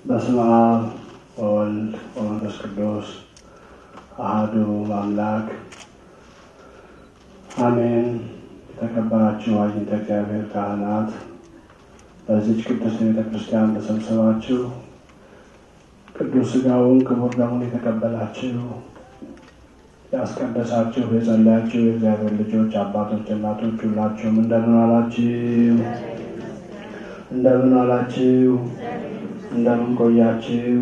በስመ አብ ወወልድ ወመንፈስ ቅዱስ አሐዱ አምላክ አሜን። የተከበራችሁ አግኝተ እግዚአብሔር ካህናት፣ በዚች ቅድስት ቤተ ክርስቲያን ተሰብስባችሁ ቅዱስ ሥጋውን ክቡር ደሙን የተቀበላችሁ ያስቀደሳችሁ የጸለያችሁ የእግዚአብሔር ልጆች አባቶች፣ እናቶች ሁላችሁም እንደምን አላችሁ? እንደምን አላችሁ? እንደምን ቆያችሁ?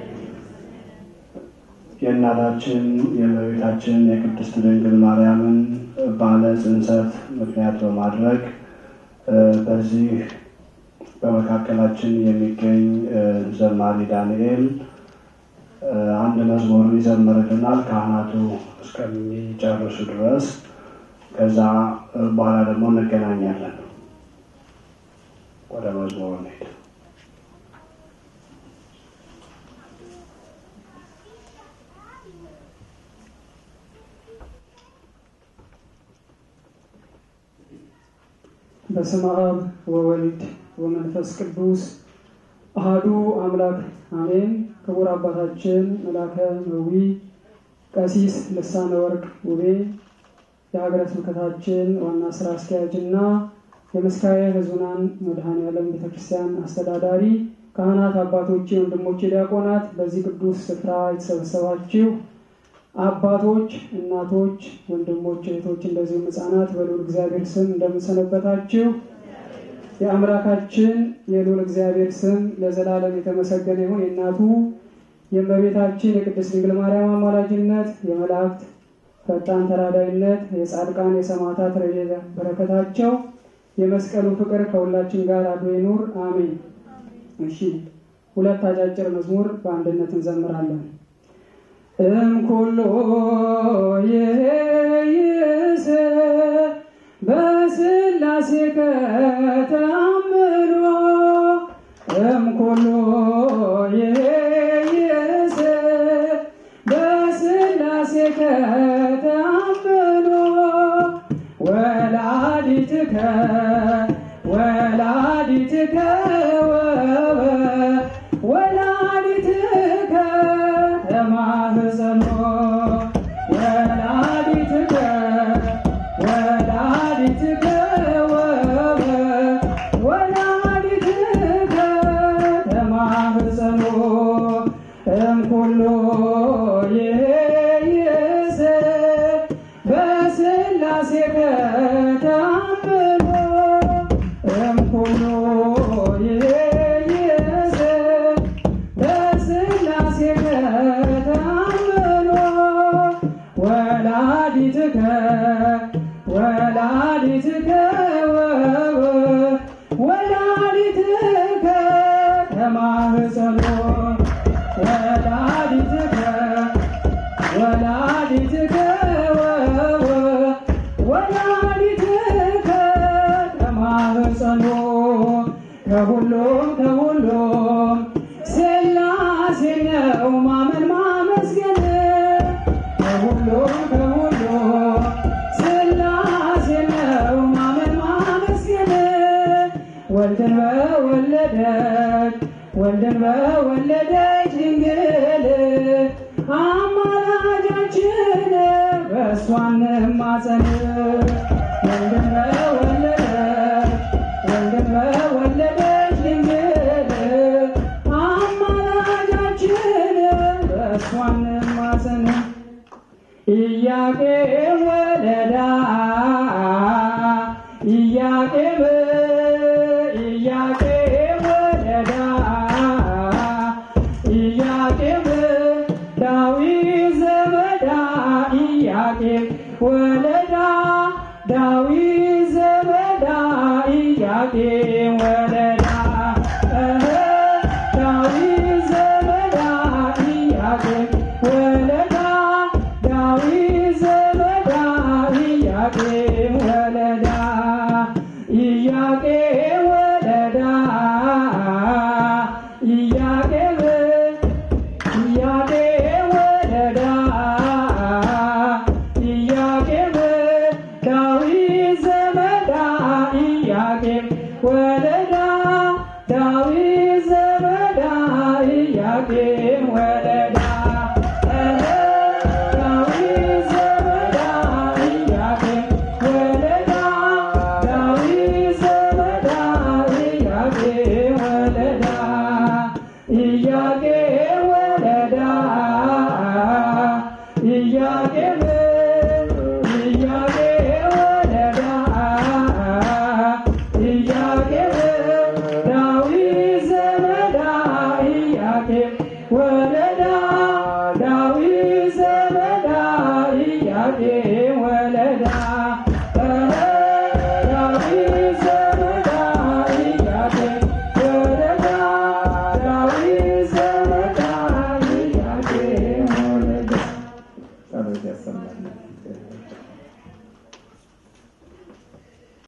የእናታችን የእመቤታችን የቅድስት ድንግል ማርያምን በዓለ ጽንሰት ምክንያት በማድረግ በዚህ በመካከላችን የሚገኝ ዘማሪ ዳንኤል አንድ መዝሙር ይዘምርልናል ካህናቱ እስከሚጨርሱ ድረስ። ከዛ በኋላ ደግሞ እንገናኛለን። ወደ መዝሙሩ እንሄድ። በስመ አብ ወወልድ ወመንፈስ ቅዱስ አሃዱ አምላክ አሜን። ክቡር አባታችን መላከ መዊ ቀሲስ ልሳነ ወርቅ ውቤ የሀገረ ስብከታችን ዋና ስራ አስኪያጅ እና የመስካየ ሕዙናን መድኃኔዓለም ቤተክርስቲያን አስተዳዳሪ፣ ካህናት፣ አባቶቼ፣ ወንድሞቼ ዲያቆናት፣ በዚህ ቅዱስ ስፍራ የተሰበሰባችሁ አባቶች፣ እናቶች፣ ወንድሞች፣ እህቶች እንደዚሁም ሕፃናት በልዑል እግዚአብሔር ስም እንደምንሰነበታችሁ የአምላካችን የልዑል እግዚአብሔር ስም ለዘላለም የተመሰገነ ይሁን። የእናቱ የእመቤታችን የቅድስት ድንግል ማርያም አማላጅነት፣ የመላእክት ፈጣን ተራዳይነት፣ የጻድቃን የሰማዕታት ረድኤት በረከታቸው፣ የመስቀሉ ፍቅር ከሁላችን ጋር አድሮ ይኑር፣ አሜን። እሺ፣ ሁለት አጫጭር መዝሙር በአንድነት እንዘምራለን። እምኩሎ ይእይስ በስላሴ ከተአምኖ እምኩሎ ይእይስ በስላሴ ከተአምኖ ወላዲትከ ወላዲትከ ወላዲትከ ተማህፀኖ ወላዲትከ ወላዲትከ ወላዲትከ ተማህፀኖ እምኩሎ ይእይስ በስላሴ ከተአምኖ እምኩሎ ይእይስ በስላሴ ከተአምኖ ወላዲትከ ወላዲትከ ወላዲትከ ተማህፀኖ ወላዲትከ ወላዲትከ ወላዲትከ ተማህፀኖ ከሁሉም ከሁሉም ሥላሴ ነው ማመን ማመስገን ከሁሉም ከሁሉም ሥላሴ ነው ማመን ማመስገን ወልድን በወለደች ወልድን በወለደች ድንግል አማላጃችን በእሷን ማፀን ወልድን በወለደች ወልድን በወለደች ድንግል አማላጃችን በእሷን ማፀን ኢያቄም ወለዳ ኢያቄም ኢያቄም ወለዳ ኢያቄም ዳዊት ዘመዳ ኢያቄም ወለዳ ዳዊት ዘመዳ ኢያቄም ወለዳ እህ ዳዊት ዘመዳ ኢያቄም ወለዳ ዳዊት ዘመዳ ኢያቄም